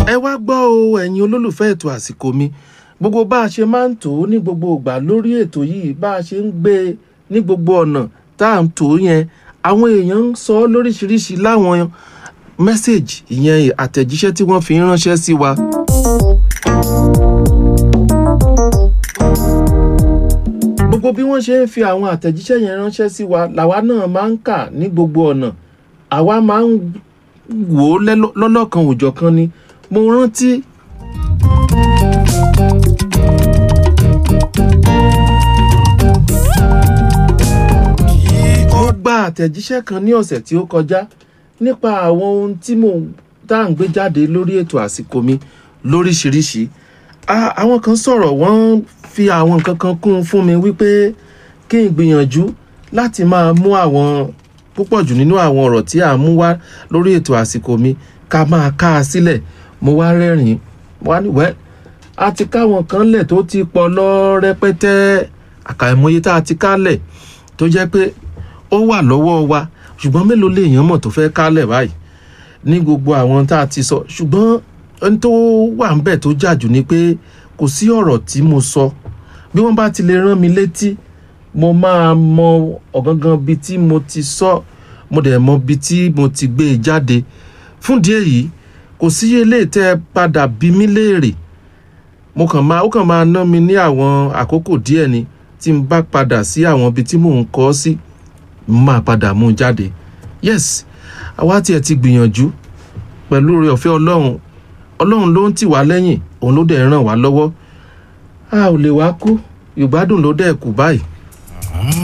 ẹ wá gbọ́ o ẹ̀yin olólùfẹ́ ètò àsìkò mi gbogbo bá a ṣe máa ń tò ó ní gbogbo ìgbà lórí ètò yìí bá a ṣe ń gbé e ní gbogbo ọ̀nà tá à ń tò ó yẹn àwọn èèyàn ń sọ ọ́ lóríṣiríṣi láwọn mẹ́sẹ̀gì ìyẹn àtẹ̀jíṣẹ́ tí wọ́n fi ń ránṣẹ́ sí wa. gbogbo bí wọ́n ṣe ń fi àwọn àtẹ̀jíṣẹ́ yẹn ránṣẹ́ sí wa làwa náà máa ń kà ní gbogbo ọ̀nà àwa máa ń wò ó lọ́lọ́kan òjọ̀kan ni mo rántí ó gba àtẹ̀jíṣẹ́ kan ní ọ̀sẹ̀ tí ó kọjá nípa àwọn ohun tí mò ń tá à ń gbé jáde lórí ètò àsìkò mi lóríṣiríṣi àwọn kan sọ̀rọ̀ wọ́n fi àwọn nǹkan kan kún un fún mi wípé kí n gbìyànjú láti máa mú àwọn púpọ̀ jù nínú àwọn ọ̀rọ̀ tí à ń mú wá lórí ètò àsìkò mi ká máa ká a sílẹ̀ mo wá rẹ́rìn-ín wá ní wẹ́ẹ́ a ti káwọn kan lẹ̀ tó ti pọ̀ lọ rẹpẹtẹ àkàìmọye tá a ti kálẹ̀ tó jẹ́ pé ó wà lọ́wọ́ wa ṣùgbọ́n mélòó lèèyàn mọ̀ tó fẹ́ kálẹ̀ báyìí ní gbogbo àwọn tá a ti sọ ṣùgbọ́n ẹni tó wà ń bẹ̀ tó jàjù ni pé kò sí ọ̀rọ̀ tí mo sọ bí wọ́n bá ti lè rán mi létí mo máa mọ ọ̀gangan bí tí mo ti sọ mo dẹ̀ mọ bí tí mo ti gbé e jáde fún díẹ̀ yìí kò sí eléyìí tẹ́ ẹ padà bí mí léèrè mo kàn máa ó kàn máa ná mi ní àwọn àkókò díẹ̀ ni tí n bá padà sí àwọn ibi tí mò ń kọ́ sí mo máa padà mú un jáde yes àwa tiẹ̀ ti gbìyànjú pẹ̀lú oore ọ̀fẹ́ ọlọ́run ọlọ́run ló ń tì wá lẹ́yìn òun ló dẹ̀ ràn wá lọ́wọ́ a ò lè wá kú ìgbádùn ló dẹ̀ kù báyìí